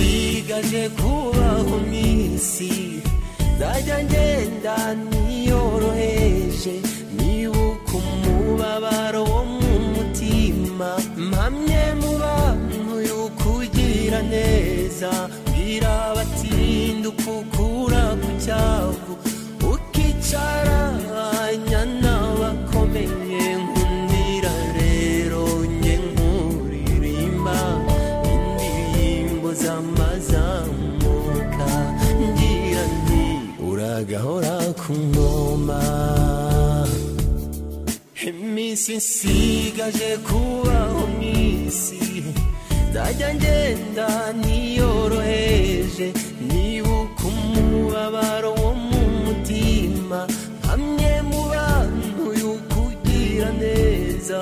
nsigaje kubaho mw'isi nzajya ngenda niyoroheje nibuka umubabaro wo mu mutima mpamye mu bantu y'ukugira neza mbwira abatinduka ukura ku cyavu ukicaranya n'abakomeye nkundira rero njye nkuririmba indirimbo z'amazamuka ngira nti uragahora ku ngoma iminsi nsigaje kubaho mu isi nzajya ngenda niyoroheje nibuka umubabaro wo mu mutima hamwe mu bantu y'ukugira neza